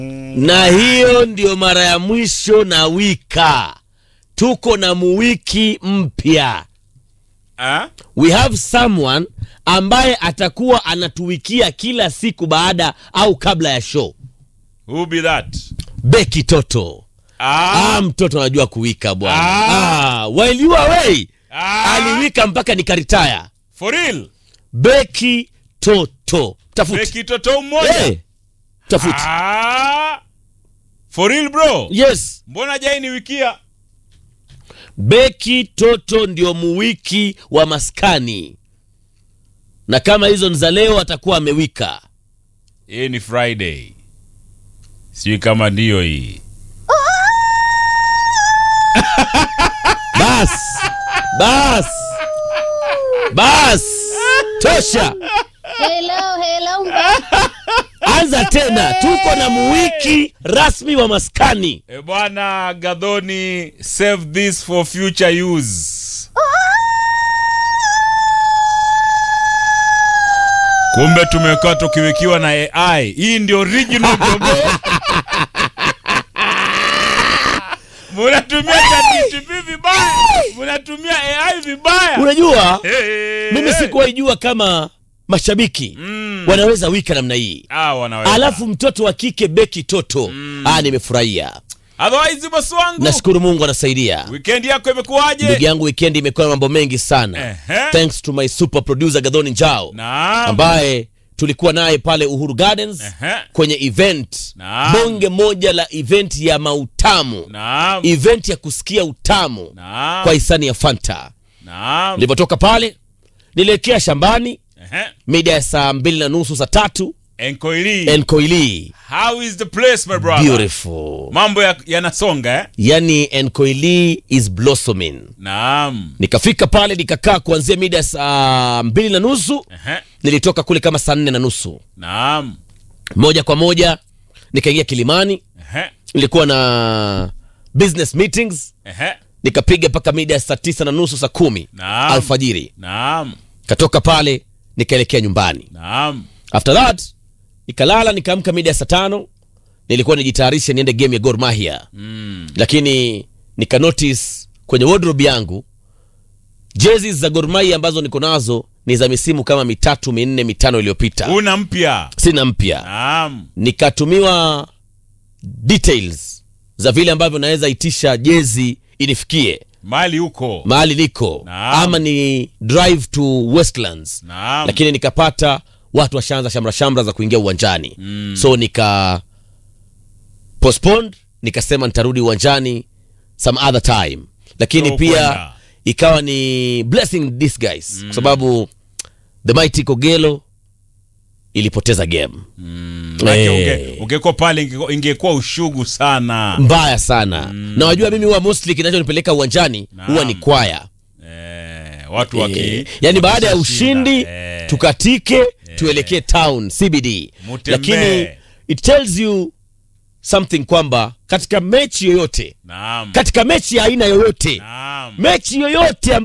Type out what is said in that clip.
na hiyo ndio mara ya mwisho na wika tuko na muwiki mpya Ah? we have someone ambaye atakuwa anatuwikia kila siku baada au kabla ya show Who be that? beki toto Ah. ah, mtoto anajua kuwika bwana Ah. ah, while you are away Ah. aliwika mpaka nikaritaya For real? beki toto tafuti Beki toto mmoja. hey, tafuti Ah. For real bro? yes Mbona jai ni wikia? beki toto ndio muwiki wa maskani na kama hizo ni za leo atakuwa amewika Hii ni Friday. Sijui kama ndiyo hii. bas bas bas tosha Hello, hello. anza tena tuko na muwiki rasmi wa maskani E bwana Gadhoni, save this for future use. Kumbe tumekaa tukiwikiwa na AI. Hii ndio original Gogo. Munatumia ChatGPT vibaya. Munatumia AI vibaya. unajua Hey, mimi hey. sikuwahi jua kama mashabiki Mm. wanaweza wika namna hii Ah, wanaweza. alafu mtoto wa kike beki toto ah, nimefurahia Otherwise boss wangu. nashukuru mungu anasaidia Weekend yako imekuwaje? ndugu yangu wikendi imekuwa na mambo mengi sana Ehe. thanks to my super producer gadhoni njao Naam. ambaye tulikuwa naye pale uhuru gardens Ehe. kwenye event Naam. bonge moja la event ya mautamu Naam. event ya kusikia utamu Naam. kwa hisani ya fanta Naam. nilivyotoka pale nilielekea shambani Ehe. mida ya saa mbili na nusu saa tatu Enkoili. enkoili How is the place my brother? beautiful Mambo ya- yanasonga eh? yani enkoili is blossoming Naam. nikafika pale nikakaa kuanzia mida ya saa mbili na nusu Ehe. nilitoka kule kama saa nne na nusu Naam. moja kwa moja nikaingia kilimani Ehe. nilikuwa na business meetings Ehe. nikapiga mpaka mida ya saa tisa na nusu saa kumi Naam. alfajiri Naam. katoka pale nikaelekea nyumbani Naam. after that nikalala nikaamka mida ya saa tano nilikuwa nijitayarishe niende game ya Gor Mahia Mm. lakini nika notice kwenye wardrobe yangu jezi za Gor Mahia ambazo niko nazo ni za misimu kama mitatu minne mitano iliyopita Una mpya. sina mpya Naam. nikatumiwa details za vile ambavyo naweza itisha jezi inifikie Mali huko. mahali niko Naam. ama ni drive to westlands Naam. lakini nikapata watu washaanza shamra shamra za kuingia uwanjani Mm. so nika postponed nikasema nitarudi uwanjani some other time lakini So pia kwenda. ikawa ni blessing this guys kwa sababu the mighty kogelo ilipoteza game Maana Eh. unge- ungekuwa pale ingekuwa- ingekuwa ushugu sana. mbaya sana na wajua mimi huwa mostly kinachonipeleka uwanjani Naam. huwa ni kwaya Eh, watu waki Eh, yani baada ya wakishashinda. ushindi Eh. tukatike tuelekee town cbd Mutembee. lakini it tells you something kwamba katika mechi yoyote Naam. katika mechi ya aina yoyote Naam. mechi yoyote